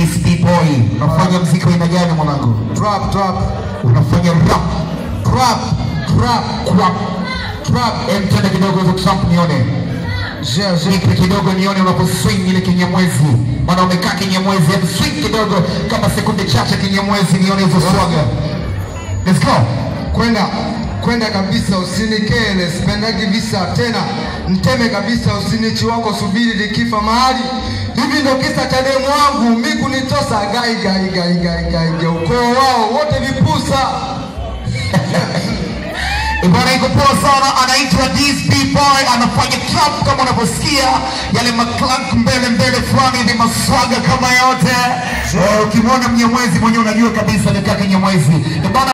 DSP boy, unafanya mziki wa aina gani mwanangu? Trap, trap, Unafanya rap, trap, trap, crap, trap. Em, tena kidogo hizo trump nione. Je, je. Nipe kidogo nione unapo swing ile kinyamwezi. Maana umekaa kinyamwezi, em swing kidogo kama sekunde chache kinyamwezi nione hizo swaga. Let's go. Kwenda kwenda kabisa, usinikele, sipendagi visa tena, mteme kabisa, usinichi wako, subiri likifa mahali. Hivi ndo kisa cha demu wangu mi kunitosa, gai gai gai gai gai gai, ukoo wao wote vipusa. Bwana iko poa sana, anaitwa DSP Boy, anafanya trap kama unavyosikia yale maclank mbele mbele fulani hivi maswaga kama yote. Eh, Ukimwona mnyamwezi mwenyewe unajua kabisa ni kaka Nyamwezi. Eh, bwana